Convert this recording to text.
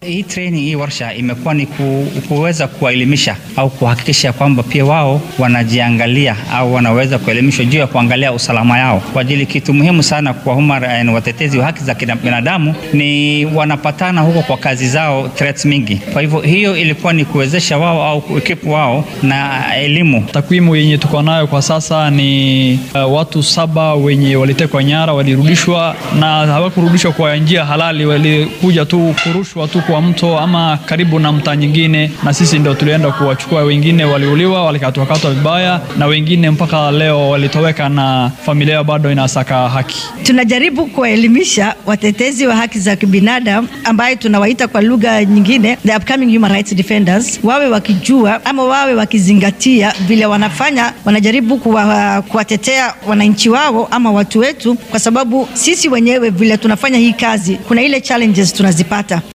Hii training hii warsha imekuwa ni ku, kuweza kuwaelimisha au kuhakikisha kwamba pia wao wanajiangalia au wanaweza kuelimishwa juu ya kuangalia usalama yao, kwa ajili kitu muhimu sana kwa human watetezi wa haki za binadamu ni wanapatana huko kwa kazi zao threats mingi. Kwa hivyo hiyo ilikuwa ni kuwezesha wao au ekipu wao na elimu. Takwimu yenye tuko nayo kwa sasa ni uh, watu saba wenye walitekwa nyara walirudishwa, na hawakurudishwa kwa njia halali, walikuja tu kurushwa tu kwa mto ama karibu na mtaa nyingine, na sisi ndio tulienda kuwachukua. Wengine waliuliwa, walikatwakatwa vibaya, na wengine mpaka leo walitoweka, na familia bado inasaka haki. Tunajaribu kuwaelimisha watetezi wa haki za kibinadamu ambaye tunawaita kwa lugha nyingine the upcoming human rights defenders, wawe wakijua ama wawe wakizingatia vile wanafanya, wanajaribu kuwa, kuwatetea wananchi wao ama watu wetu, kwa sababu sisi wenyewe vile tunafanya hii kazi, kuna ile challenges tunazipata.